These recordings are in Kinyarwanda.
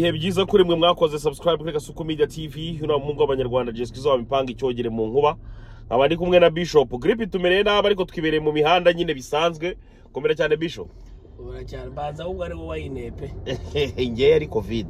ibihe byiza kuri mwe mwakoze subscribe kuri gasuku media tv hino mu ngo abanyarwanda jesikizo bamipanga icyogere mu nkuba nkaba ndi kumwe na bishop gripe tumereye nabi ariko twibereye mu mihanda nyine bisanzwe komera cyane bishop uracyari mbanza ahubwo ari wowe wayinepe ngewe ari covid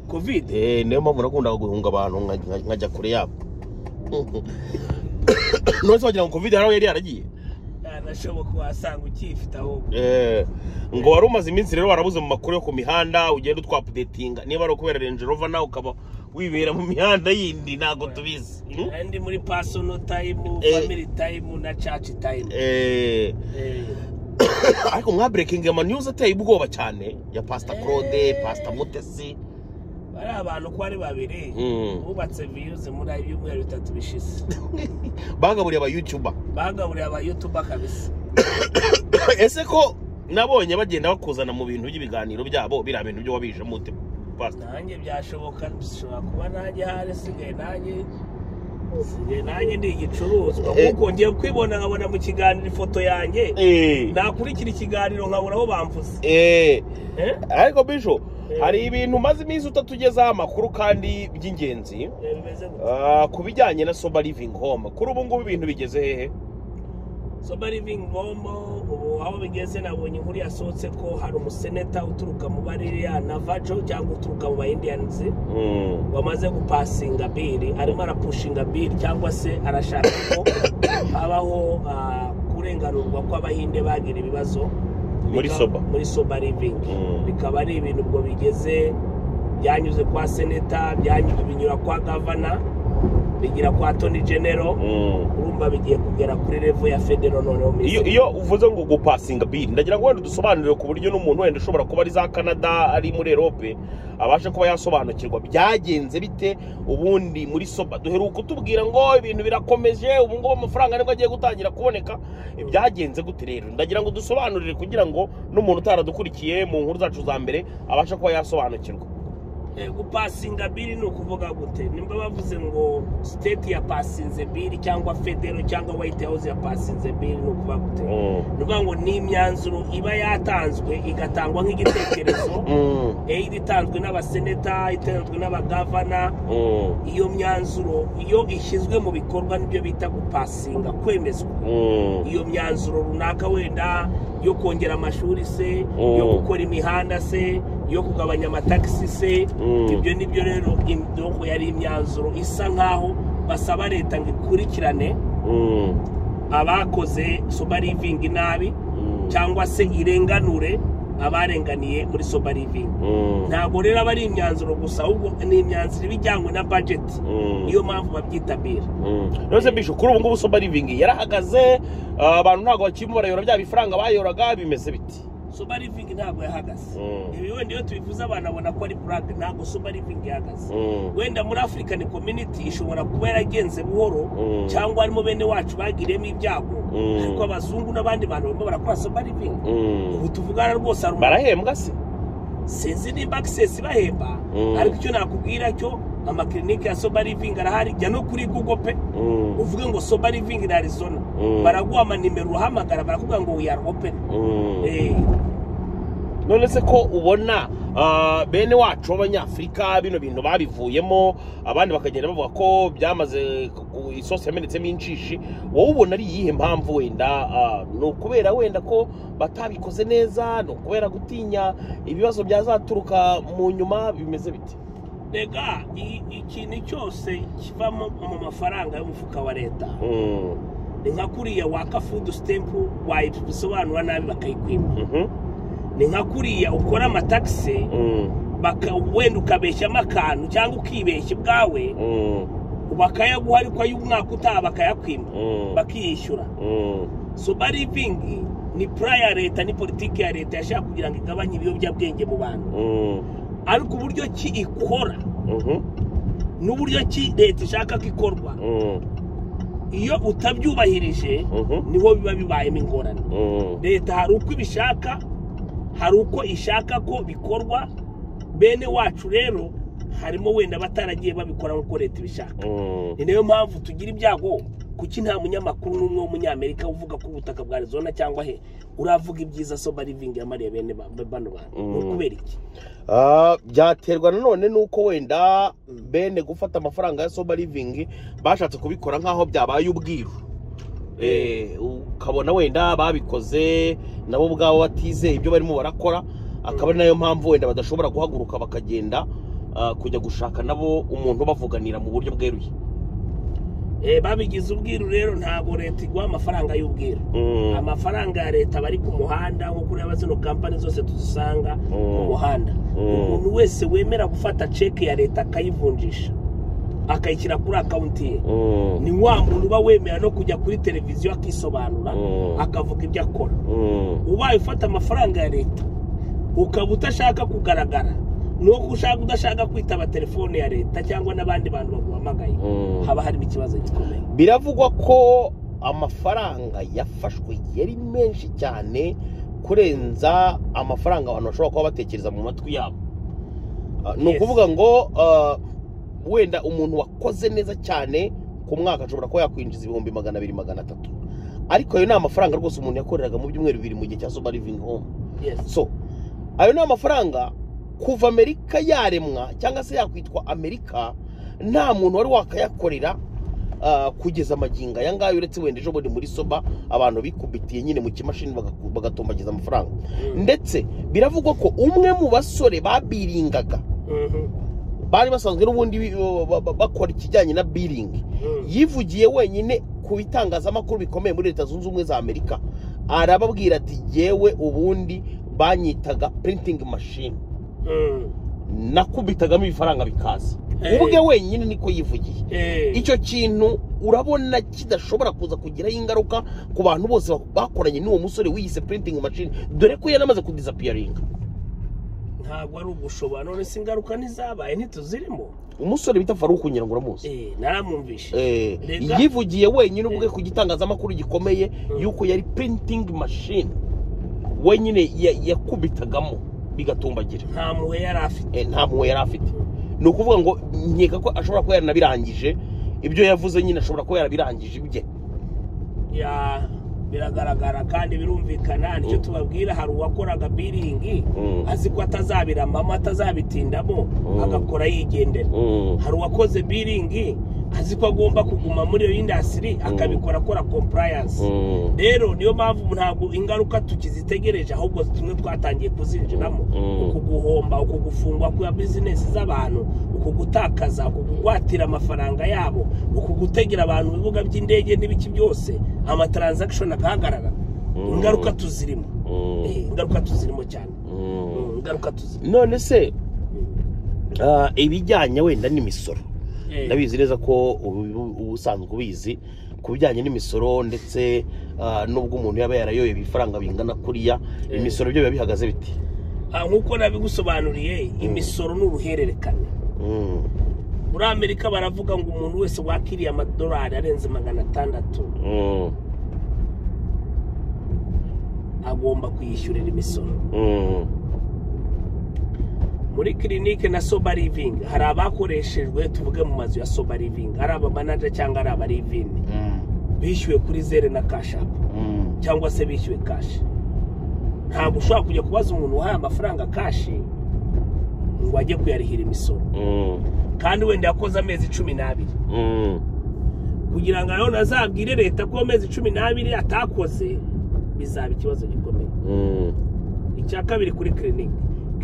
kovide Eh, niyo mpamvu nakundaga guhunga abantu nka- nka- nkajya kure yabo none wagira ngo covid haraho yari yaragiye yanashoboka wasanga ukiyifite ahubwo Eh, ngo wari umaze iminsi rero warabuze mu makuru yo ku mihanda ugenda utwapudetinga niba ari ukubera Range Rover nawe ukaba wibera mu mihanda yindi ntabwo tubizi Hmm? Nari ndi muri personal time Eh. family time na church time Eh, Eh, ariko mwaburekinga amanyuzi ateye ubwoba cyane ya pasita claude Eh. pasita mutesi bari abantu uko ari babiri Mm. bubatse viyuzi muri ayo ibyumweru bitatu bishize bagaburiye abayutuba bagaburiye aba yutuba kabisa ese ko nabonye bagenda bakuzana mu bintu by'ibiganiro byabo biriya bintu byo wabije mute pasita nanjye byashoboka bishobora kuba nanjye hari sigaye nanjye sigaye nanjye ndi igicuruzwa Eh. kuko ngiye kwibona nkabona mu kiganiro ifoto yanjye Eh, nakurikira ikiganiro nkabona aho bamvuze eh, Eh? ariko bisho Eh. hari ibintu maze iminsi utatugezaho amakuru kandi by'ingenzi Eh, bimeze gutya Ah, ku bijyanye na soba living home kuri ubu ngubu ibintu bigeze hehe soba living home ubu aho bigeze nabonye inkuru yasohotse ko hari umuseneta uturuka mu bariya navajo cyangwa uturuka mu bayindiyanizi wamaze gupasinga biri arimo arapushinga biri cyangwa se arashaka ko habaho ah, kurenganurwa kw'abahinde bagira ibibazo Muri Bikaba- soba. muri soba living Mm. bikaba ari ibintu ubwo bigeze byanyuze kwa seneta byanyuze binyura kwa gavana bigira kwa toni genero Mm. urumva bigiye kugera kuri revo ya federo noneho iyo minisitiri iyo uvuze ngo gupasinga biri ndagira ngo wenda udusobanurire ku buryo n'umuntu wenda ushobora kuba ari za canada ari muri erope abasha kuba yasobanukirwa byagenze bite ubundi muri soba duheruka kutubwira ngo ibintu birakomeje ubu ngubu amafaranga nibwo agiye gutangira kuboneka byagenze gute rero ndagira ngo udusobanurire kugira ngo n'umuntu utaradukurikiye mu nkuru zacu za mbere abasha kuba yasobanukirwa Eh, gupasinga biri ni ukuvuga gute nimba bavuze ngo siteti yapasinze biri cyangwa federo cyangwa wayiti hawuze yapasinze biri ni ukuvuga gute ni ukuvuga ngo ni imyanzuro iba yatanzwe igatangwa nk'igitekerezo eh, iba itanzwe n'abaseneta itanzwe n'abagavana iyo myanzuro iyo ishyizwe mu bikorwa nibyo bita gupasinga kwemezwa iyo myanzuro runaka wenda yo kongera amashuri se Mm. yo gukora imihanda se yo kugabanya amatagisi se Mm. ibyo nibyo rero imyoko yari imyanzuro isa nkaho basaba leta ngo ikurikirane abakoze soba livingi nabi cyangwa se irenganure abarenganiye muri soba livingi ntabwo rero aba ari imyanzuro gusa ahubwo ni imyanzuro iba ijyanywe na bajeti niyo mpamvu babyita bira rero bisho kuri ubu ngubu soba livingi yarahagaze ah, abantu ntabwo bakirimo barayora bya bifaranga bayoraga bimeze biti soba livingi ntabwo yahagaze Mm. ibi wenda iyo tubivuze abantu babona ko ari purake ntabwo soba livingi ihagaze wenda muri afurikani kominiti ishobora kuba yaragenze buhoro Mm. cyangwa harimo bene wacu bagiriyemo ibyago Mm. ariko abazungu n'abandi bantu barimo barakora soba livingi ubu tuvugana rwose hari umuntu barahembwa se sinzi niba akisesi bahemba Mm. ariko icyo nakubwira cyo amakirinike ya soba livingi arahari jya no kuri google pe uvuge ngo soba livingi na arizona Mm. baraguha amanimero uhamagara barakubwira ngo we are open Eh, none se ko ubona ah, bene wacu b'abanyafurika bino bintu babivuyemo abandi bakagenda bavuga ko byamaze ku- ku- isosi yamenetsemo inshishi wowe ubona ari iyihe mpamvu wenda ah, ni ukubera wenda ko batabikoze neza ni ukubera gutinya ibibazo byazaturuka mu nyuma bimeze biti rega i- ikintu cyose kiva mu mu mafaranga y'umufuka wa leta ni nka kuriya waka fudu sitempu wayisobanura nabi bakayikwiba Mhm. ni nka kuriya ukora amatagisi Mm. baka- wenda ukabeshyamo akantu cyangwa ukibeshya ubwawe Mm. bakayaguha ariko ay'umwaka utaha bakayakwima Mm. bakiyishyura Mm. soba livingi ni pura ya leta ni politiki ya leta yashaka kugira ngo igabanye ibiyobyabwenge mu bantu Mm. ariko uburyo ki ikora Mhm. n'uburyo ki leta ishaka ko ikorwa Mm. iyo utabyubahirije Mhm. niho biba bibayemo ingorane Mm. leta hari uko ibishaka hari uko ishaka ko bikorwa bene wacu rero harimo wenda bataragiye babikora nk'uko leta ibishaka Mm. ni nayo mpamvu tugira ibyago kuki nta munyamakuru n'umwe w'umunyamerika uvuga ko ubutaka bwa arizona cyangwa he uravuga ibyiza soba livingi yamariye bene ba- ba- bano bantu Mm. ni ukubera iki Ah, byaterwa nanone n'uko wenda bene gufata amafaranga ya soba livingi bashatse kubikora nk'aho byabaye ubwiru Eh, ukabona wenda babikoze nabo ubwabo batizeye ibyo barimo barakora akaba ari nayo mpamvu wenda badashobora guhaguruka bakagenda ah, kujya gushaka nabo umuntu bavuganira mu buryo bweruye Eh, babigize ubwiru rero ntabwo leta iguha amafaranga y'ubwiru amafaranga ya leta aba ari ku muhanda nko kureba zino kampani zose tuzisanga ku muhanda Mm. umuntu wese wemera gufata ceke ya leta akayivunjisha akayishyira kuri akawunti ye ni wa muntu uba wemera no kujya kuri televiziyo akisobanura Mm. akavuga ibyo akora ubaye ufata amafaranga ya leta ukaba udashaka kugaragara nuko ushaka udashaka kwitaba telefone ya leta cyangwa n'abandi bantu baguhamagaye haba harimo ikibazo gikomeye biravugwa ko amafaranga yafashwe yari menshi cyane kurenza amafaranga abantu bashobora kuba batekereza mu matwi yabo Ah, ni Yes. ukuvuga ngo ah, wenda umuntu wakoze neza cyane ku mwaka ashobora kuba yakwinjiza ibihumbi magana abiri magana atatu ariko ayo ni amafaranga rwose umuntu yakoreraga mu byumweru bibiri mu gihe cya soba livingi home Yes. so ayo ni amafaranga kuva amerika yaremwa cyangwa se yakwitwa amerika nta muntu wari wakayakorera ah, kugeza amagingo aya ngaya uretse wenda ejo bundi muri soba abantu bikubitiye nyine mu kimashini bagaku- bagatombagiza amafaranga Mm. ndetse biravugwa ko umwe mu basore babiringaga Mhm. bari basanzwe n'ubundi bi- ba- ba- bakora ikijyanye na biringi Mm. yivugiye wenyine ku bitangazamakuru bikomeye muri leta zunze ubumwe za amerika arababwira ati yewe ubundi banyitaga printing machine Mm. nakubitagamo ibifaranga bikaza Eh. ubwe wenyine niko yivugiye Eh. icyo kintu urabona kidashobora kuza kugiraho ingaruka ku bantu bose bakoranye n'uwo musore wiyise printing machine dore ko yanamaze kudisapiyaringa ntabwo ari ugushobora none se ingaruka ntizabaye ntituzirimo umusore bita faruku nyirango uramuzi Eh, naramwumvishe Eh, Rega. yivugiye wenyine ubwe Eh. ku gitangazamakuru gikomeye Mm. yuko yari printing machine wenyine ya- yakubitagamo bigatumbagira nta muhe yari afite Eh, nta mpuhwe yari afite ni ukuvuga ngo nkeka ko ashobora kuba yaranabirangije ibyo yavuze nyine ashobora kuba yarabirangije ibye Ya, biragaragara kandi birumvikana nicyo tubabwira hari uwakoraga biringi Mm. azi ko atazabirambamo atazabitindamo Mm. agakora yigendera hari uwakoze biringi azi ko agomba kuguma muri iyo indasitiri akabikora akora kompurayanse rero niyo mpamvu ntabwo ingaruka tukizitegereje ahubwo tumwe twatangiye kuzinjiramo Mm. uku guhomba uku gufungwa kwa bizinesi z'abantu uku gutakaza uku kugwatira amafaranga yabo uku gutegera abantu mu bibuga by'indege n'ibiki byose amataranzakishoni agahagarara Mm. ingaruka tuzirimo Eh, ingaruka tuzirimo cyane Mm, ingaruka tuzirimo none se ah, ibijyanye wenda n'imisoro Eh, ndabizi neza ko ubu ubu usanzwe ubizi ku bijyanye n'imisoro ndetse ah, n'ubwo umuntu yaba yarayoye ibifaranga bingana kuriya Eh. imisoro byo biba bihagaze biti ah, nk'uko nabigusobanuriye imisoro ni uruhererekane muri amerika baravuga ngo umuntu wese wakiriye amadolari arenze magana atandatu agomba kuyishyurira imisoro muri kirinike na soba livingi hari abakoreshejwe tuvuge mu mazu ya soba livingi ari abamanaja cyangwa ari abarivini bishyuwe kuri zere na kashapu cyangwa se bishyuwe kashi ntabwo ushobora kujya kubaza umuntu uhaye amafaranga kashi ngo ajye kuyarihira imisoro kandi wenda yakoze amezi cumi n'abiri kugira ngo nanone azabwire leta ko amezi cumi n'abiri atakoze bizaba ikibazo gikomeye icya kabiri kuri kirinike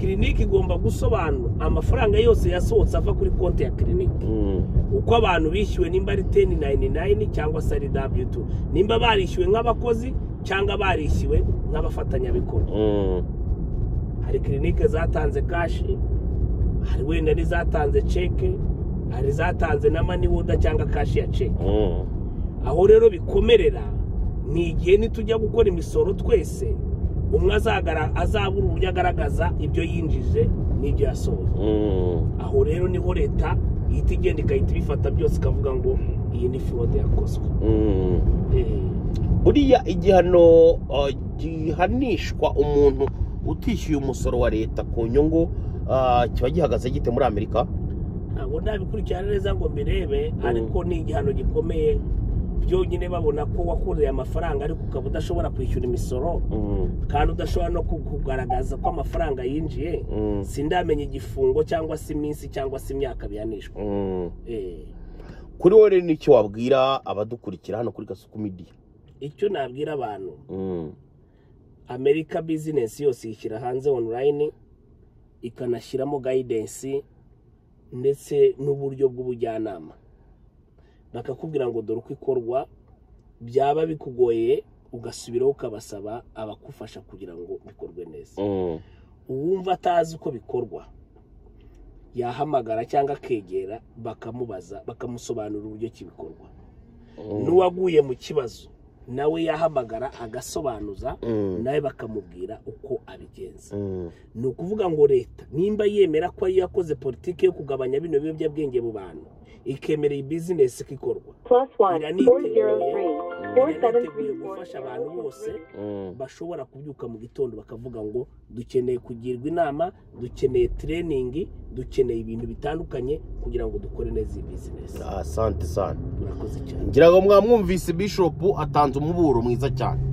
kirinike igomba gusobanura amafaranga yose yasohotse ava kuri konti ya kirinike uko abantu bishyuwe nimba ari teni nayini nayini cyangwa se ari daburiyu tu nimba barishyuwe nk'abakozi cyangwa barishyuwe nk'abafatanyabikorwa hari kirinike zatanze kashi hari wenda n'izatanze ceke hari izatanze na maniwoda cyangwa kashi ya ceke aho rero bikomerera ni igihe nitujya gukora imisoro twese umwe azagara azabura uburyo agaragaza ibyo yinjije n'ibyo yasohoye aho rero niho leta ihita igenda igahita ibifata byose ikavuga ngo iyi ni forode yakozwe Eh, buriya igihano ah, gihanishwa umuntu utishyuye umusoro wa leta ku nyungu ah, kiba gihagaze gite muri amerika ntabwo ndabikurikirana neza ngo mbirebe ariko ni igihano gikomeye byonyine babona ko wakoreye amafaranga ariko ukaba udashobora kwishyura imisoro Mm, kandi udashobora no ku- kugaragaza ko amafaranga yinjiye mm, sindamenya igifungo cyangwa se iminsi cyangwa se imyaka bihanishwa mm. Eh, kuri wowe rero n'icyo wabwira abadukurikira hano kuri gasuku media icyo nabwira abantu Mm, amerika bizinesi yose ishyira hanze onurayini ikanashyiramo gayidensi ndetse n'uburyo bw'ubujyanama bakakubwira ngo dore uko ikorwa byaba bikugoye ugasubiraho ukabasaba abakufasha kugira ngo bikorwe neza mm, uwumva atazi uko bikorwa yahamagara cyangwa akegera bakamubaza bakamusobanurira uburyo ki bikorwa mm, n'uwaguye mu kibazo nawe yahamagara agasobanuza mm, nawe bakamubwira uko abigenza mm, ni ukuvuga ngo leta nimba yemera ko ariyo yakoze politiki yo kugabanya bino biyobyabwenge mu bantu ikemera iyi bizinesi ko ikorwa plus one Ira niteguye. four zero three four seven yiteguye three four gufasha abantu bose mm, bashobora kubyuka mu gitondo bakavuga ngo dukeneye kugirwa inama dukeneye tireningi dukeneye ibintu bitandukanye kugira ngo dukore neza iyi bizinesi asante sante murakoze cyane ngira ngo mwamwumvise bishop atanze umuburo mwiza cyane